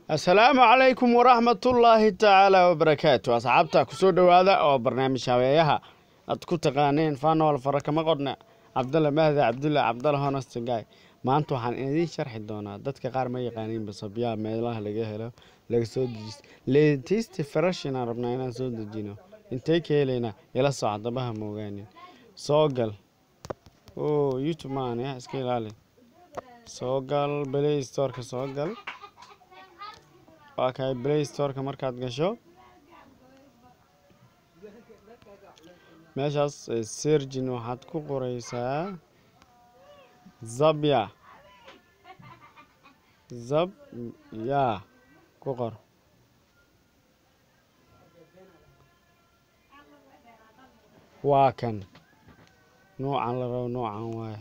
asalaamu calaykum waraxmatullaahi tacaala wabarakaatu asxaabta kusoo dhowaada oo barnaamij habeeyaha aad ku taqaaneen fanol fara kama qodhna cabdalla mahdi cabdulla cabdalla honestgay maanta waxaan idiin sharxi doonaa dadka qaar ma yaqaaniin basabyaha meelaha laga helo laga soo dejisto leetisti farashinaan rabnaa inaan soo dejino intay ka helaynaa ila soco dabaha ma ogaanin soo gal o youtube maan ya iska ilaali soo gal play storeka soo gal waa kahay play storeka markaad gasho meeshaas sergin waxaad ku qoreysaa zabya zabya ku qor waa kan nuucan la rabo nuucan waaye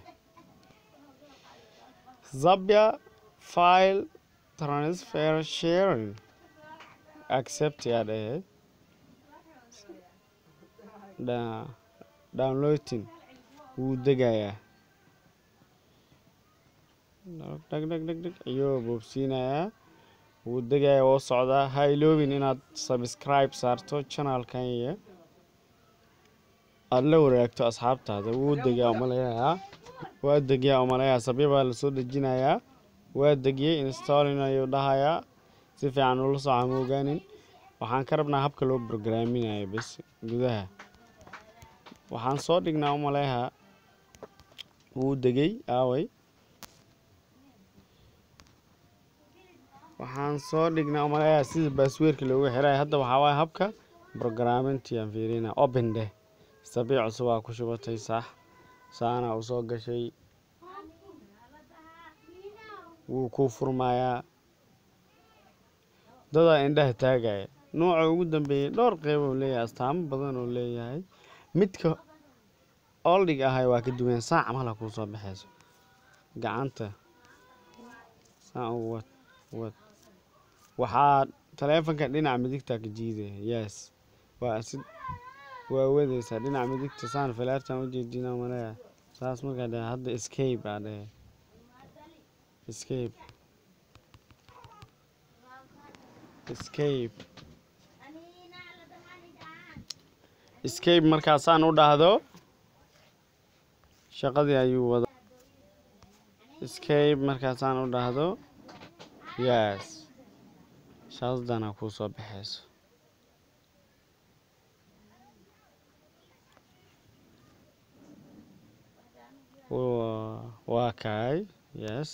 zabya file transfer sharing accept yaa dhahe downloading wuu degayaa dhag dhag dhag dhag ayuu boobsiinayaa wuu degayaa woo socdaa ha iloobin inaad subscribe saarto channelkan iyo aada la waraagto asxaabtaada wuu degaa umalayayaa waa degiyaa umalayaa sabya baa lasoo dejinayaa waa degiyey installing ayuu dhahayaa si fiican ula soca ma ogaanin waxaan ka rabnaa habka loo brograaminayo bes gudaha waxaan soo dhignaa umaleyaha wuu degay aaway waxaan soo dhignaa umaleyaha sida baasweerka loogu xirayo hadda waxaa waaye habka brograamintii aan fiirina open deh sabiic cusub aa ku shubatay sax saana u soo gashay wuu kuu furmayaa dadaa indhaha taagaya nooca ugu dambeeyey dhowr qeyb oo leeyahay astaamo badan oo leeyahay midka oldhig ahay waa ka duwan saac mala kuu soo baxayso gacanta saa u wad wad waxaa taleefanka dhinaca midigta ka jiidaya yes waa si waa wadaysaa dhinaca midigta saan filaartan ujeedina maleeya saas markaa dhahe hadda escape aa dhahe escape escape escape markaasaan u dhahdo shaqadii ayuu wada escape markaasaan u dhahdo yes shaqadana kuu soo baxayso waa kaay yes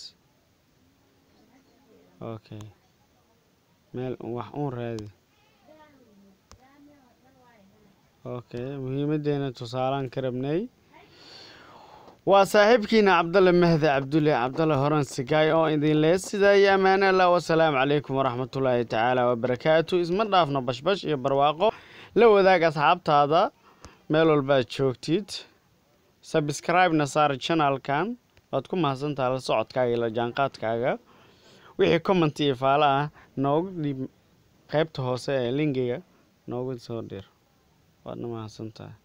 okay meel wax uun raadi okay muhiimadeena tusaalaan ka rabnay waa saaxiibkiina cabdalle mahdi cabdulle cabdalle horan sigaay oo idin lee sidaa iyo ammaane allah wasalaamu calaykum waraxmatullaahi tacaala wabarakaatu isma dhaafno bashbash iyo barwaaqo la wadaag asxaabtaada meel walbaad joogtid sabscribe-na saar channelkan waad ku mahadsantaha la socodkaaga iyo la jaanqaadkaaga wixii comment iyo faalo ah noogu dhiib qeybta hoose ee linkiga noogu soo dhir waadna mahadsantahay